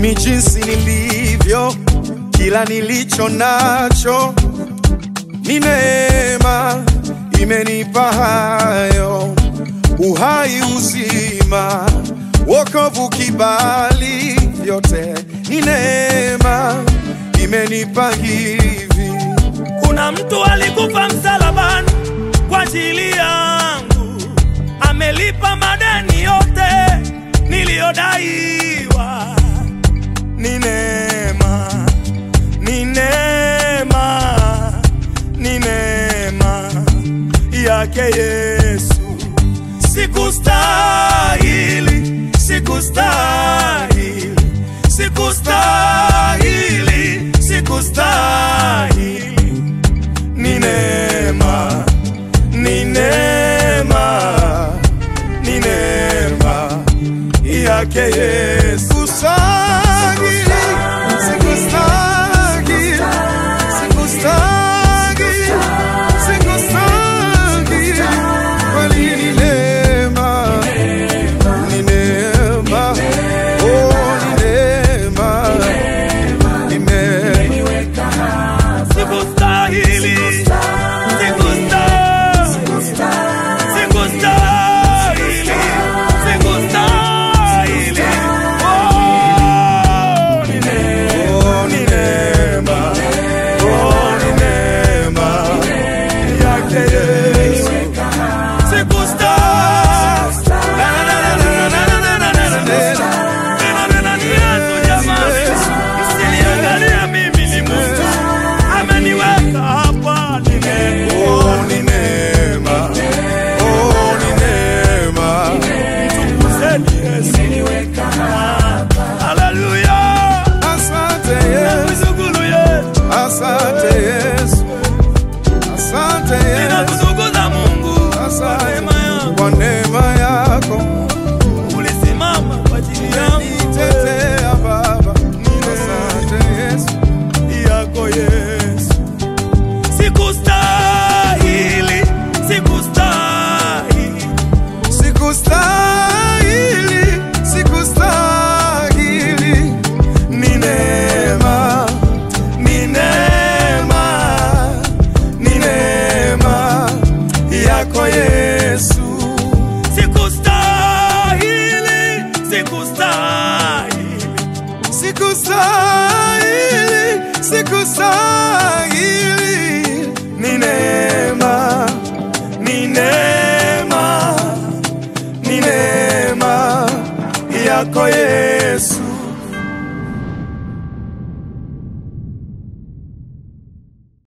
ni jinsi nilivyo, kila nilicho nacho ni neema imenipa hayo, uhai, uzima, wokovu, kibali, vyote ni neema imenipa hivi. Kuna mtu alikufa msalabani kwa ajili yangu, amelipa madeni yote niliyodaiwa. Ni neema, ni neema, ni neema yake Yesu. Sikustahili, sikustahili, sikustahili, sikustahili ni neema, ni neema, ni neema yake Yesu. Sikustahili, sikustahili, sikustahili, sikustahili, kweli ni neema, ni neema, oh, ni neema, ime- Sikustahili, sikustahili, sikustahili, sikustahili. Oh, ni neema, oh, ni neema, oh, ni neema yake Yesu. Sikustahili. Na, na, na, na, na, na, na, na, na, na, na. Neno neno ni Yesu jamani. Msiniangalie mimi ni Mungu. Ameniweka hapa ni neema. Oh, ni neema. Oh, ni neema. Mtukuzeni Yesu. Haleluya. Asante Yesu, Nakushukuru Yesu. asante Yesu, asante Yesu, Ninakutukuza Mungu kwa asante neema yako. kwa neema yako Ulisimama kwa ajili yangu. nitetea Baba. Asante Yesu, yako Yesu. Sikustahili, sikustahili, sikustahili, sikustahili, ni neema, ni neema, ni neema yako Yesu. sikustahili, sikustahili, Sikustahili, sikustahili, ni neema, ni neema, ni neema yako Yesu.